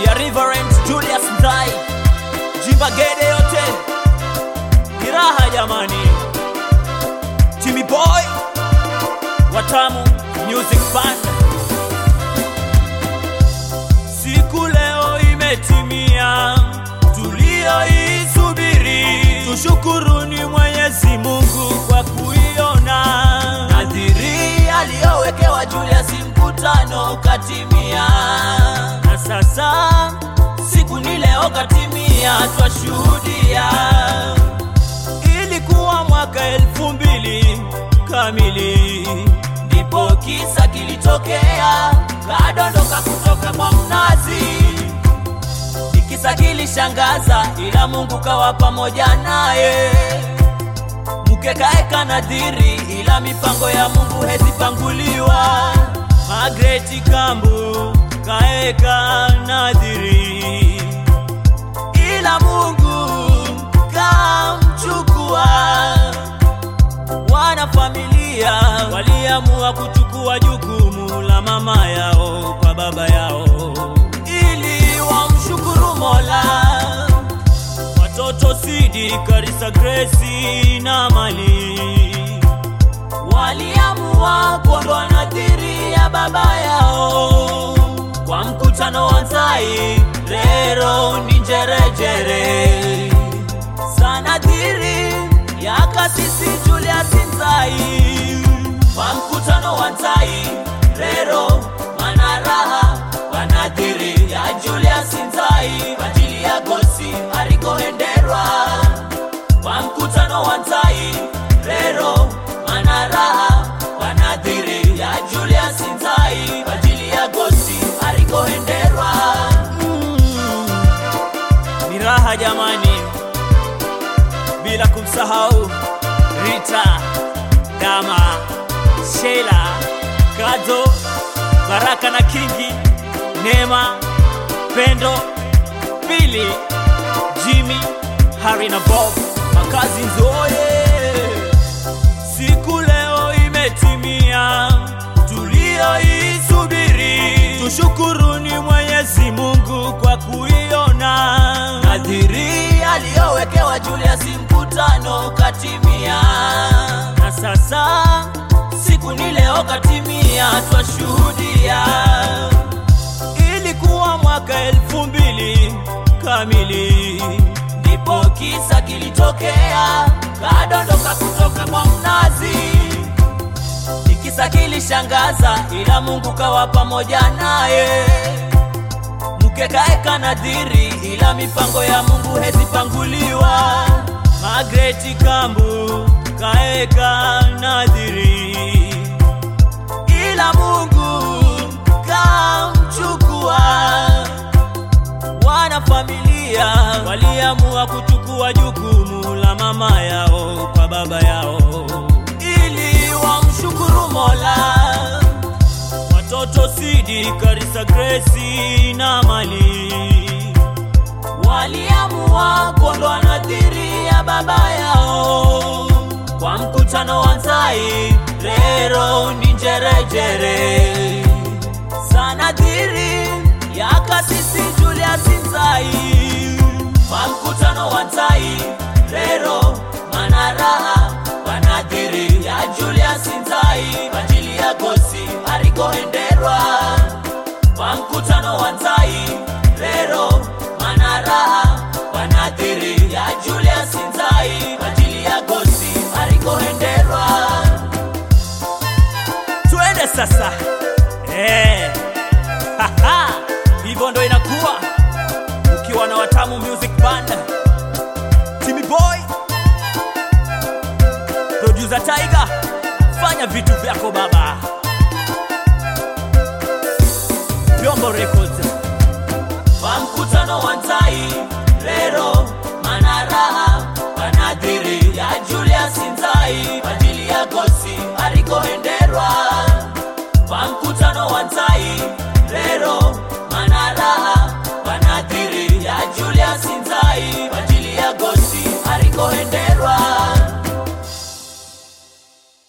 ya Reverend Julius Ndai, Jimba Gede yote ni raha jamani. Timmy Boy Watamu Music Band, siku leo imetimia tulioisubiri, tushukuruni Mwenyezi Mungu kwa kuiona nadhiri aliyowekewa Julius mkutano katimia, na sasa siku ni leo katimia, twashuhudia. Ilikuwa mwaka elfu mbili kamili, ndipo kisa kilitokea, kadondoka kutoka kwa mnazi. Ni kisa kilishangaza, ila Mungu kawa pamoja naye. Mke kaeka nadhiri, ila mipango ya Mungu hezipanguliwa. Magreti Kambu kaeka nadhiri, ila Mungu kamchukua. Wanafamilia waliamua kuchukua jukumu la mama yao kwa baba yao ili wamshukuru Mola. Watoto Sidi, Karisa, Grace na Mali waliamua kuondoa nadhiri ya baba yao kwa mkutano wa Nzai, rero ni njerejere sanadhiri ya kasisi Julius Nzai kwa mkutano wa Nzai, rero manaraha wanadhiri ya Julius Nzai ajili ya gosi arikohenderwa kwa mkutano wa Nzai, rero manaraha wanadhiri ya Julius Nzai ajili ya gosi arikohenderwa mm. Ni raha jamani, bila kumsahau Rita, Dama, Sheila, Kazo, Baraka na Kingi, Neema, Pendo, Pili, Jimmy, Harry na Bob, makazi nzoye. Siku leo imetimia, tulioisubiri. Tushukuruni Mwenyezi Mungu kwa kuiona nadhiri aliyowekewa Julius mkutano katimia, na sasa siku ni leo katimia, twashuhudia. Ilikuwa mwaka elfu mbili kamili, ndipo kisa kilitokea, kadondoka kutoka kwa mnazi. Ni kisa kilishangaza, ila Mungu kawa pamoja naye. Mke kaeka nadhiri, ila mipango ya Mungu hezipanguliwa. Magreti Kambu kaeka nadhiri, ila Mungu kamchukua. Wanafamilia waliamua kuchukua jukumu la mama yao kwa baba yao ili wamshukuru Mola. Watoto Sidi, Karisa, Grace na Mali waliamua kuondoa nadhiri ya baba yao kwa mkutano wa Nzai, rero ni njerejere sanadhiri ya kasisi Julius Nzai kwa mkutano wa Nzai, rero manaraha wanadhiri ya Julius Nzai ajili ya gosi arikohenderwa kwa mkutano wa Nzai, rero manaraha wanadhiri ya Julius Nzai ajili ya gosi arikohenderwa. Twende sasa eh. Haha, hivyo ndo inakuwa ukiwa na Watamu Music Band, Timmy Boy, producer Tiger, fanya vitu vyako baba. Vyombo Records kwa mkutano wa Nzai, rero manaraha wanadhiri ya Julius Nzai ajili ya gosi arikohenderwa kwa mkutano wa Nzai, rero manaraha wanadhiri ya Julius Nzai ajili ya gosi arikohenderwa